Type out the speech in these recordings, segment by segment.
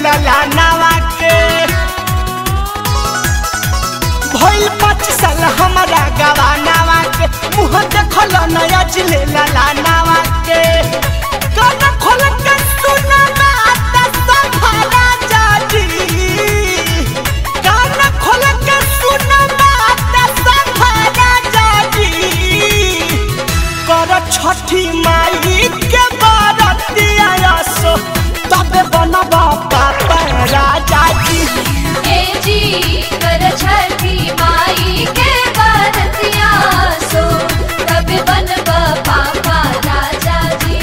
ललानावा के भइल पाँच साल हमारा गवानावा के मुँह देखल नया जिले ललानावा के कान खोल के सुना बात संभाला जाजी कान खोल के सुना बात संभाला जाजी कर छठी माई के बरतिया सो तबे बनबा पापा राजा जी ए जी कर छठी माई के बरतिया सो तब बनब पापा राजा जी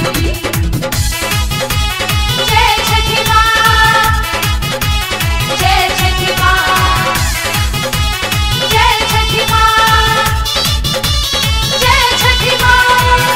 जय छठी माँ जय छठी माँ जय छठी माँ जय छठी माँ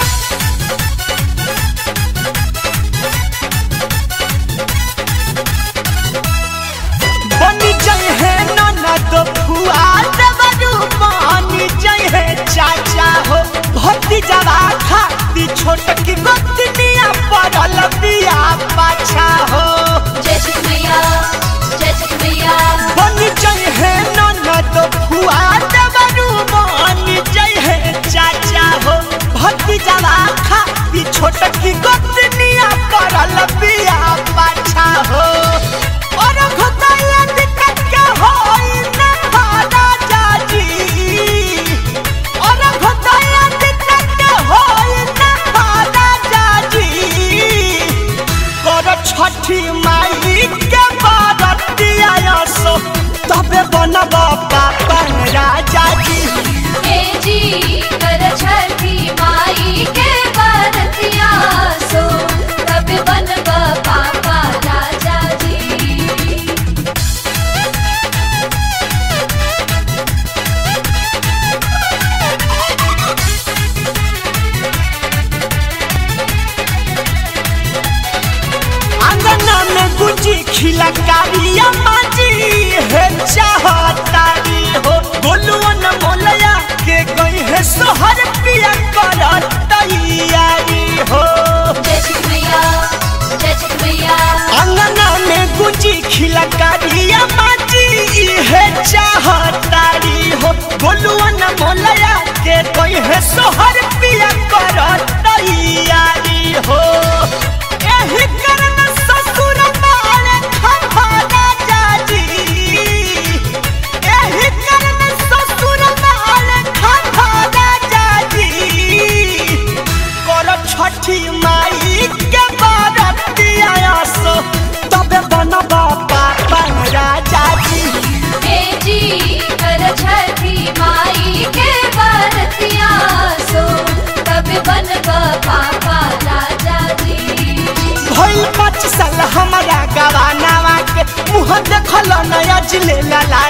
बनी जय है ननद फुआ देवरू बनी जय है चाचा हो भक्ति जवा खाती छोट की गोतनिया पड़ल बिया पाछा हो जय छठी मैया जय छठी मैया बनी जय है ननद फुआ देवरू बनी जय है चाचा हो भक्ति जवा खाती छोट की गोतनिया पड़ल बिया पाछा हो और घुटाया दिक्कत के होई न खाना जाजी और घुटाया दिक्कत के होई न खाना जाजी कर छठी माई के बरतिया सो तबे बनब पापा राजा जी ए जी कर छठी माई के बरतिया सो तब बनब पापा राजा जी अंगना में गुजी खिला कारिया माजी है चाहतारी हो गोलुअन मोलया के गई है सोहर पिया कर तैयारी हो जय छठी मैया जय छठी मैया अंगना में गुजी खिला कारिया माजी है चाहतारी हो गोलुअन मोलया के गई है सोहर पिया कर तैयारी हो एही कारण ससुर मारे खफाना जाजी एही कारण ससुर मारे खफाना जाजी कर छठी माई के बरतिया सो तबे बनब पापा राजा जी ए जी कर छठी माई के बरतिया सो तब बनब पापा राजा जी भइल पाँच साल हमारा गवानावा के मुँह देखल नया जिले लाला